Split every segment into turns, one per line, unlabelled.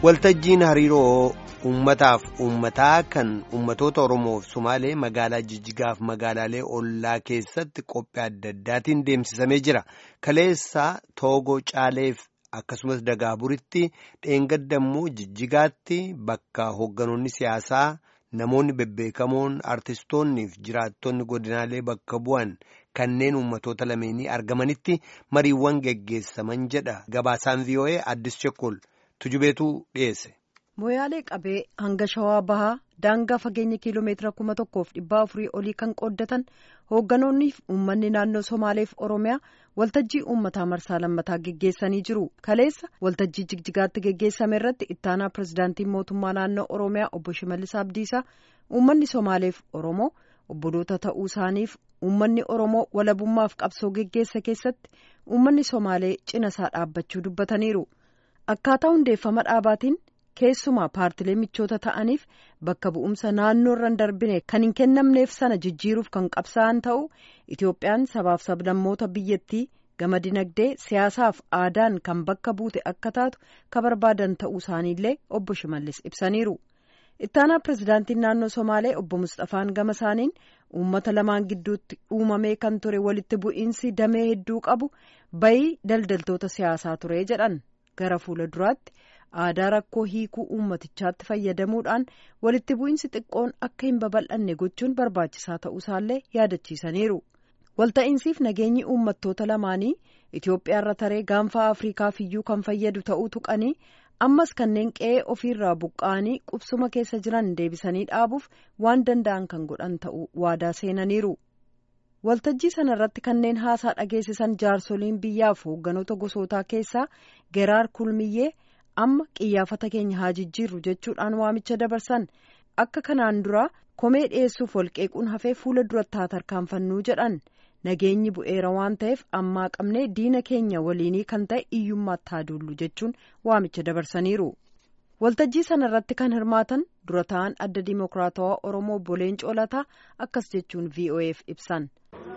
waltajjiin hariiroo uummataaf uummataa kan uummatoota oromoof somaalee magaalaa jijjigaaf magaalaalee ollaa keessatti qophii adda addaatiin deemsisamee jira kaleessa toogoo caaleef akkasumas dagaaburitti dheengaddammoo jijjigaatti bakka hoogganoonni siyaasaa namoonni bebbeekamoon artistoonnii fi jiraattonni godinaalee bakka bu'an kanneen uummatoota lameenii argamanitti mariiwwan geggeessaman jedha gabaasaan vii'oo'ee addis chekkol tujubeetu dhiyeesse.
Moyaalee qabee hanga shawaa bahaa daangaa fageenya kiiloomeetira kuma tokkoof dhibbaa afurii olii kan qooddatan hoogganoonni fi uummanni naannoo Somaaleef Oromiyaa waltajjii uummataa marsaa lammataa geggeessanii jiru. Kaleessa waltajjii jigjigaatti geggeessame irratti ittaanaa pirezidaantii mootummaa naannoo Oromiyaa obbo Shimallis Abdiisaa uummanni Somaaleef Oromoo obboloota ta'uu isaaniif uummanni Oromoo walabummaaf qabsoo geggeessa keessatti uummanni Somaalee cina isaa dhaabbachuu dubbataniiru. Akkaataa hundeeffama dhaabaatiin keessumaa paartilee michoota ta'aniif bakka bu'umsa naannoo irra hin darbine kan hin kennamneef sana jijjiiruuf kan qabsaa'an ta'uu Itoophiyaan sabaaf sablammoota biyyattii gama dinagdee siyaasaaf aadaan kan bakka buute akka taatu ka barbaadan ta'uu isaaniillee obbo Shimallis ibsaniiru. Ittaanaa pirezidaantiin naannoo Somaalee obbo Mustafaan gama isaaniin uummata lamaan gidduutti uumamee kan ture walitti bu'iinsi damee hedduu qabu bayii daldaltoota siyaasaa ture jedhan gara fuula duraatti. aadaa rakkoo hiikuu uummatichaatti fayyadamuudhaan walitti bu'iinsi xiqqoon akka hin babal'anne gochuun barbaachisaa ta'uusaallee yaadachiisaniiru. Walta'iinsiif nageenyi uummattoota lamaanii Itoophiyaarra taree gaanfa Afriikaaf iyyuu kan fayyadu ta'uu tuqanii ammas kanneen qe'ee ofiirraa buqqa'anii qubsuma keessa jiran deebisanii dhaabuuf waan danda'an kan godhan ta'uu waadaa seenaniiru. Waltajjii sana irratti kanneen haasaa dhageessisan jaarsoliin biyyaaf hoogganoota gosootaa keessaa Geraar Kulmiyyee. amma qiyyaafata keenya haa jijjiirru jechuudhaan waamicha dabarsan akka kanaan dura komee dhiyeessuuf walqeequun hafee fuula duratti haa tarkaanfannuu jedhan nageenyi bu'eera waan ta'eef ammaa qabnee diina keenya waliinii kan ta'e iyyummaatti haa duullu jechuun waamicha dabarsaniiru. waltajjii sana irratti kan hirmaatan dura ta'an adda diimokiraatawaa oromoo boleen coolataa akkas jechuun vo'eef ibsan.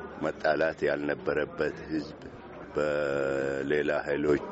መጣላት ያልነበረበት ህዝብ በሌላ ኃይሎች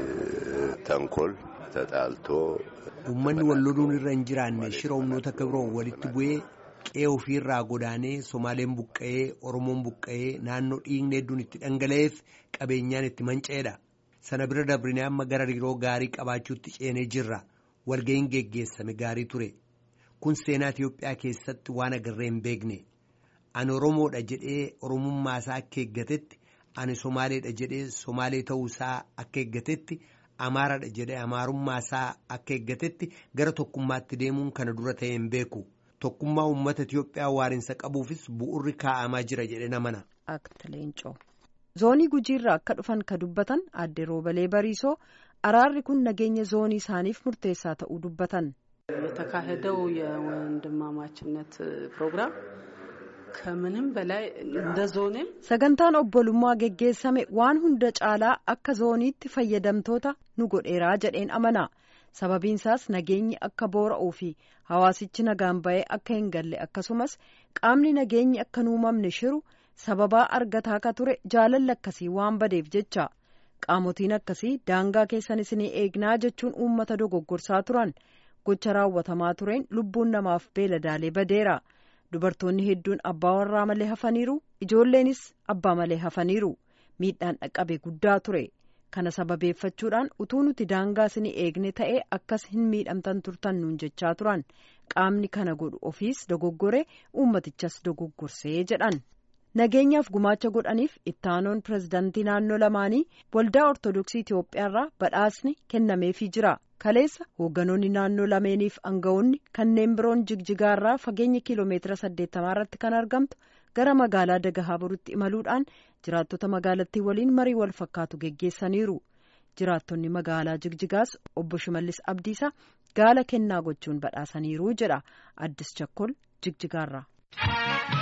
ተንኮል ተጣልቶ
uummanni wal loluun irra hin jiraanne shira humnoota kibroo walitti bu'ee qe'ee ofiirraa godaanee somaaleen buqqa'ee oromoon buqqa'ee naannoo dhiigni hedduun itti dhangala'eef qabeenyaan itti manca'eedha sana bira dabrinee amma gara hariiroo gaarii qabaachuutti ceenee jirra walga'iin geggeessame gaarii ture kun seenaa Itiyoophiyaa keessatti waan agarree hin beekne ani oromoodha jedhee oromummaa isaa akka eeggatetti. ani somaaleedha jedhee somaalee ta'uusaa akka eeggatetti amaaraadha jedhee amaarummaa isaa akka eeggatetti gara tokkummaatti deemuun kana dura ta'e hin beeku tokkummaa uummata Itiyoophiyaa waarinsa qabuufis bu'urri kaa'amaa jira jedhee namana.
zoonii gujiirraa akka dhufan ka dubbatan aadde roobalee bariisoo araarri kun nageenya zoonii isaaniif murteessaa ta'uu dubbatan.
የተካሄደው የወንድማማችነት ፕሮግራም ከምንም በላይ እንደ ዞኔም
sagantaan obbolummaa geggeessame waan hunda caalaa akka zooniitti fayyadamtoota nu godheeraa jedheen amana sababiinsaas nageenyi akka boora'uu fi hawaasichi nagaan ba'ee akka hin galle akkasumas qaamni nageenyi akka hin uumamne shiru sababaa argataa ka ture jaalalli akkasii waan badeef jecha qaamotiin akkasii daangaa keessan isinii eegnaa jechuun uummata dogoggorsaa turan gocha raawwatamaa tureen lubbuun namaaf beeladaalee badeera. dubartoonni hedduun abbaa warraa malee hafaniiru ijoolleenis abbaa malee hafaniiru miidhaan dhaqqabe guddaa ture kana sababeeffachuudhaan utuu nuti daangaa isinii eegne ta'ee akkas hin miidhamtan turtan nuun jechaa turan qaamni kana godhu ofiis dogoggoree uummatichas dogoggorsee jedhan nageenyaaf gumaacha godhaniif ittaanoon pirezidaantii naannoo lamaanii waldaa ortodoksii itiyoophiyaarraa badhaasni kennameefii jira. kaleessa hoogganoonni naannoo lameeniif aangawoonni kanneen biroon jigjigaarraa fageenya kiiloomeetira saddeettamaa irratti kan argamtu gara magaalaa dagahaaburitti imaluudhaan jiraattota magaalattii waliin marii wal fakkaatu geggeessaniiru jiraattonni magaalaa jigjigaas obbo shimallis abdiisaa gaala kennaa gochuun badhaasaniiru jedha addis chakkol jigjigaarraa.